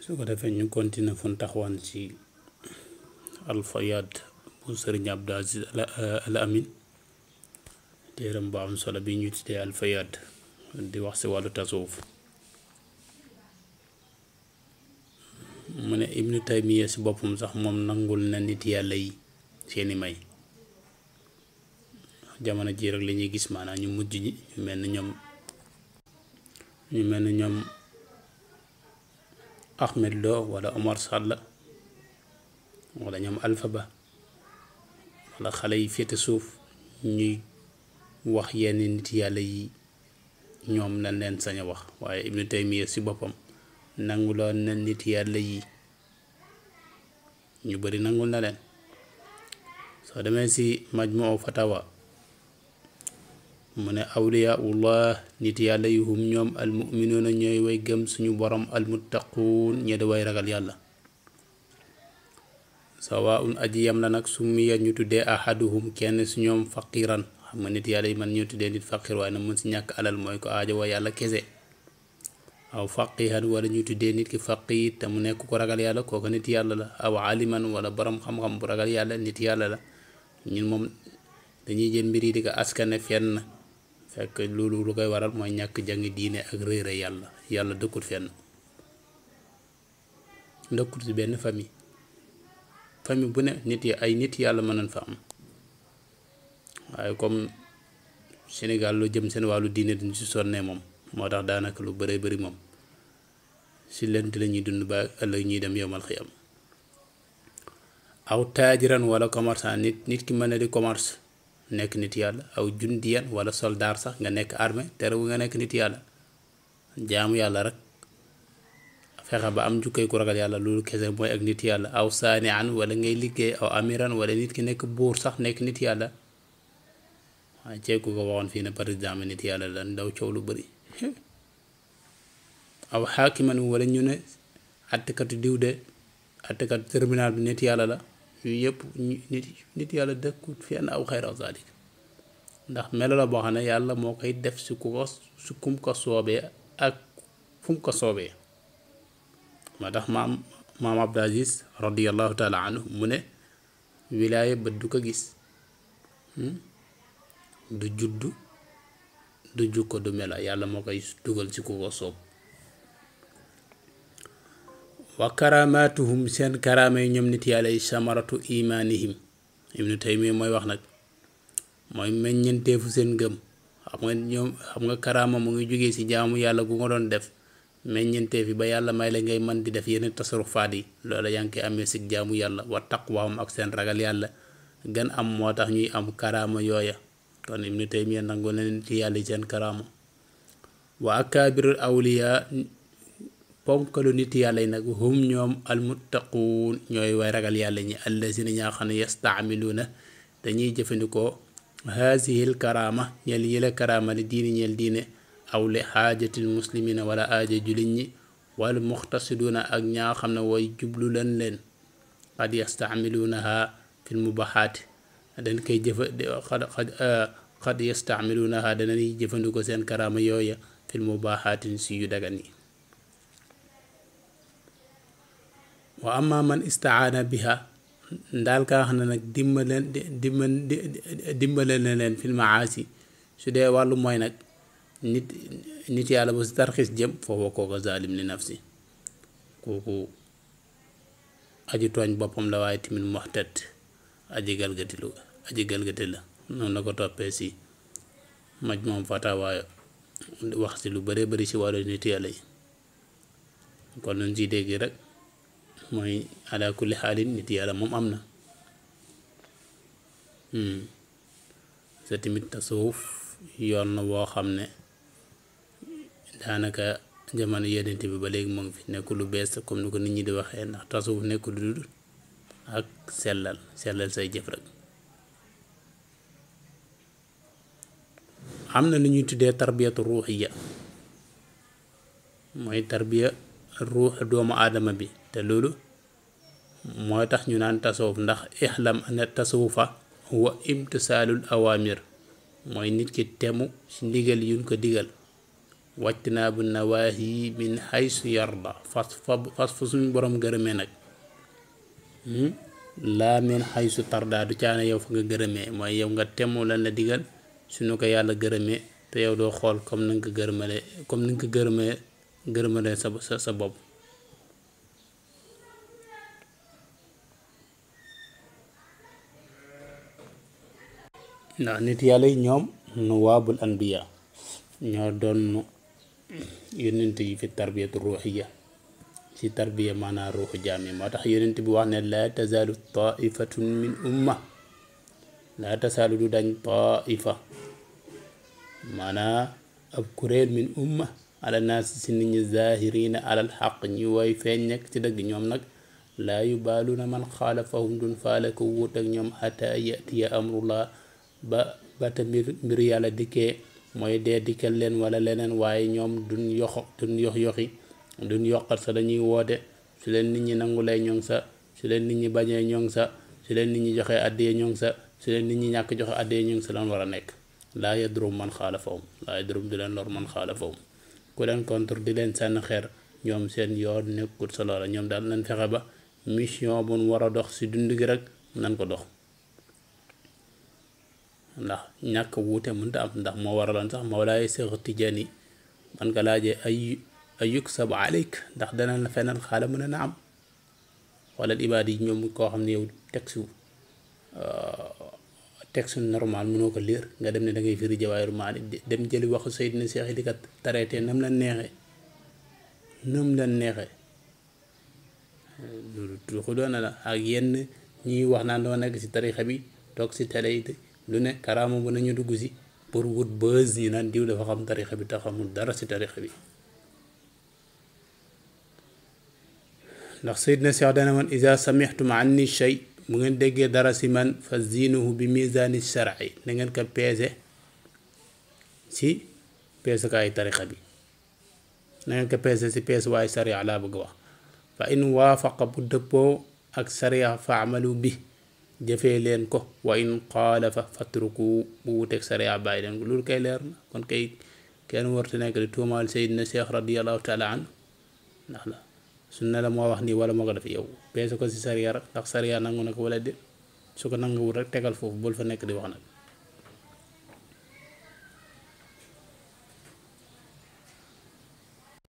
su ko defee ñu continuer fu ñu taxawaan ci alfayaad bu sëriñ Abdou Aziz Al Amin téeram bu am solo bi ñu tuddee alfayaad di wax ci wàllu tasawuf mu ne ibnu taymiya ci boppam sax moom nangul na nit yàlla yi seeni may jamono jii rek la ñuy gis maanaam ñu mujj ñi ñu mel ni ñoom ñu mel ni ñoom Ahmed Lo wala Omar Sall wala ñoom Alpha Ba wala xale yi féete suuf ñuy wax yenn nit yàlla yi ñoom lañ leen sañ a wax waaye ibnu taymiya ci boppam nanguloon na nit yàlla yi ñu bari nangul na leen soo demee ci majmuu fatawa mu ne awliyaullah nit yàlla yi hum ñoom almuminuuna ñooy way gëm suñu borom almuttaquun ñe da way ragal yàlla sawaun aji yam la nag summiya ñu tuddee ahaduhum kenn su ñoom faqiran xam nga nit yàlla yi man ñu tuddee nit faqir waaye nag mun si ñàkk alal mooy ko aajo wa yàlla kese aw faqihan wala ñu tuddee nit ki faqih te mu nekk ko ragal yàlla kooku nit yàlla la aw aliman wala borom xam-xam bu ragal yàlla nit yàlla la ñun moom dañuy jël mbir yi di ko askane fenn fekk loolu lu koy waral mooy ñàkk jàng diine ak réere yàlla yàlla dëkkut fenn dëkkut ci benn famille famille bu ne nit yi ay nit yàlla mën nañ fa am waaye comme Sénégal lu jëm seen wàllu diine duñ ci sonnee moom moo tax daanaka lu bëree bëri moom si lent la ñuy dund ba ëllëg ñuy dem yomal xiyam aw taajiran wala commerçant nit nit ki mën na di commerce nekk nit yàlla aw jundiyan wala soldaar sax nga nekk armée terewu nga nekk nit yàlla jaamu yàlla rek fexe ba am jukkay ku ragal yàlla loolu kese mooy ak nit yàlla aw saani an wala ngay liggéey aw amiran wala nit ki nekk buur sax nekk nit yàlla waaye ceeku ko waxoon fii ne par exemple nit yàlla la ndaw coow lu bëri aw xaakiman wala ñu ne attekatu diw de attekatu tribunal bi nit yàlla la yu yëpp nit nit yàlla dëkkut fenn aw xayra zalik ndax melo la boo xam ne yàlla moo koy def si ku ko si kum ko soobee ak fu mu ko soobee moo tax maam maam Abdou Aziz radiallahu taala anhu mu ne wilaaya bët du ko gis du juddu du jukko du mela yàlla moo koy dugal ci ku ko soob wa karaamaatuhum seen karaama yi ñoom nit yàlla yi samaratu imaanihim ibnu taymiya mooy wax nag mooy meññenteefu seen gëm xam nga ñoom xam nga karaama mu ngi jógee ci jaamu yàlla gu nga doon def meññenteef yi ba yàlla may la ngay mën di def yeneen tasarufaat yi loola yaa ngi koy amee ci jaamu yàlla wa taqwaahum ak seen ragal yàlla gën am moo tax ñuy am karaama yooya kon ibnu taymiya nangu na nit yàlla yi seen karaama wa akaabirul awliya ponkalu nit yàlla yi nag hum ñoom almuttaquun ñooy way ragal yàlla ñi allazina ñaa xam ne yastaamiluuna dañuy jëfandikoo haasihil karaama ñel yële karaama li diini ñel diine aw li xaajatil muslimina wala aaja julit ñi wal muxtasiduuna ak ñaa xam ne way jublu leen leen qad yastaamiluunaha fil mubaxaati dañ koy jëfa qad yastaamiluunaha danañuy jëfandikoo seen karaama yooya fil mubaaxaatin si yu dagan yi wa amma man istaana biha ndaal kaa xam ne nag dimbaleen dimbal dimbale na leen fil maasi su dee wàllu mooy nag nit nit yàlla ba si tarxis jëm foofu kooka zalim li nafsi kooku aji tooñ boppam la waaye tamit muxtat aji galgati lu aji galgati la noonu la ko toppee si maj moom fatawa wax si lu bëree bëri si wàllu nit yàlla yi kon luñ ciy dégg rek mooy ala kulli xaalin nit yàlla moom am na sa tamit tasawuf yoon na woo xam ne daanaka jamono yenente bi ba léegi mu ngi fi nekkul lu bees comme ni ko nit ñi di waxee ndax tasawuf nekkul lu dul ak sellal sellal say jëf rek am na lu ñuy tuddee tarbiyatu ruuxiya mooy tarbiya ruux doomu aadama bi te loolu mooy tax ñu naan tasawuf ndax ixlam ana tasawufa huwa imtisaalul awaamir mooy nit ki temu ci ndigal yuñ ko digal wajtinaabu nawaahi min haysu yarda fas fa fas fa suñu borom gërëmee nag laa min haysu tarda du caane yow fa nga gërëmee mooy yow nga temm lan la digal suñu ko yàlla gërëmee te yow doo xool comme ni nga ko gërëmale comme ni nga ko gërëmee gërëmale sa sa sa bopp ndax nit yàlla yi ñoom nuwaabul anbiya ñoo doon yonent yi fi tarbiyatu ruuxiya ci tarbiya maanaa ruuxu jaam yi moo tax yonent bi wax ne laa tazaalu taifatun min umma laa tasaalu du dañ taifa maanaa ab kuréel min umma ala naasi si nit ñi zahirina alal xaq ñi woy feeñ nekk ci dëgg ñoom nag laa yubaaluuna man xaalafahum dun faale ko wuut ak ñoom xataa yatiya amrullah ba ba te mbir mbir yàlla dikkee mooy dee dikkal leen wala leneen waaye ñoom duñ yoxo duñ yox yoxi duñ yoqat sa dañuy woote su leen nit ñi nangulee ñoŋ sa su leen nit ñi bañee ñoŋ sa su leen nit ñi joxee addiyee ñoŋ sa su leen nit ñi ñàkk joxe addiyee ñoŋ sa lan war a nekk laa yadrum man xaalafahum laa yadrum di leen lor man xaalafahum ku leen contre di leen sànni xeer ñoom seen yoon nekkul sa loola ñoom daal nañ fexe ba mission bu nu war a dox si dund gi rek nan ko dox ndax ñàkk wuute mënta am ndax moo waraloon sax Mawlaay Seex Tijaani man ko laajee ay ay yuksabu aleyk ndax dana la fenal xaala mën a na am wala ibaad yi ñoom koo xam ne yow texte texte normal mënoo ko lire nga dem ne da ngay firi Jawaahirul Maani dem jëli waxu Seydina Seex yi di ko traité nam la neexee nam la neexee loolu tuuxu doona la ak yenn ñiy wax naan doo nekk ci tarixa bi toog ci télé yi lu ne karaama bu nañu dugg si pour wut buzz ñu naan diw dafa xam tarixa bi te xamul dara si tarixa bi ndax Seydina Cheikh dana man isa samixtum anni shay bu ngeen déggee dara si man fa ziinuhu bi misaani shar'i na ngeen ko peese si peesukaayu tarixa bi na ngeen ko peese si peesuwaayu sharia laa bëgg wax fa in waafaqa bu dëppoo ak sharia fa amalu bi jëfee leen ko wa in xaalafa fatruku bu wuteeg sariya bàyyi leen ko loolu kay leer na kon kay kenn wartu nekk di tuumaal Seydina Cheikh radiallahu taala an ndax la su ne la moo wax nii wala moo ko def yow peese ko si sariya rek ndax sariya nangu na ko wala déet su ko nanguwul rek tegal foofu bul fa nekk di wax nag